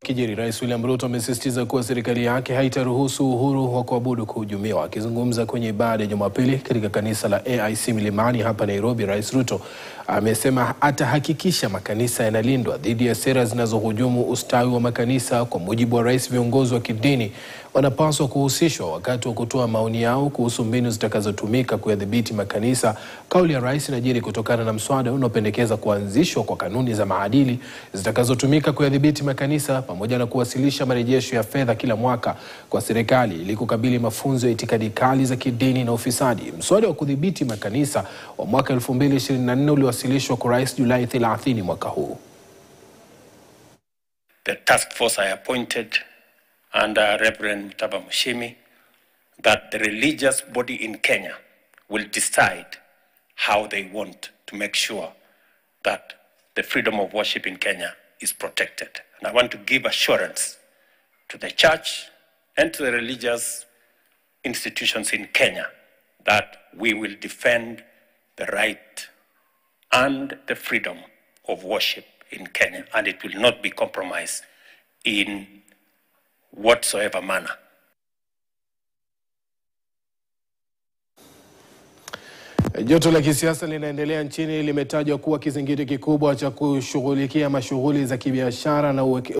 Kijiri, Rais William Ruto amesisitiza kuwa serikali yake haitaruhusu uhuru wa kuabudu kuhujumiwa. Akizungumza kwenye ibada ya Jumapili katika kanisa la AIC Milimani hapa Nairobi, Rais Ruto amesema atahakikisha makanisa yanalindwa dhidi ya sera zinazohujumu ustawi wa makanisa. Kwa mujibu wa rais, viongozi wa kidini wanapaswa kuhusishwa wakati wa kutoa maoni yao kuhusu mbinu zitakazotumika kuyadhibiti makanisa. Kauli ya rais inajiri kutokana na mswada unaopendekeza kuanzishwa kwa kanuni za maadili zitakazotumika kuyadhibiti makanisa pamoja na kuwasilisha marejesho ya fedha kila mwaka kwa serikali ili kukabili mafunzo ya itikadi kali za kidini na ufisadi. Mswada wa kudhibiti makanisa wa mwaka 2024 uliwasilishwa kwa rais Julai 30 mwaka huu. the task force I appointed under Reverend Mutaba Mushimi that the religious body in Kenya will decide how they want to make sure that the freedom of worship in Kenya is protected. And I want to give assurance to the church and to the religious institutions in Kenya that we will defend the right and the freedom of worship in Kenya, and it will not be compromised in whatsoever manner. Joto la kisiasa linaendelea nchini limetajwa kuwa kizingiti kikubwa cha kushughulikia mashughuli za kibiashara na uweke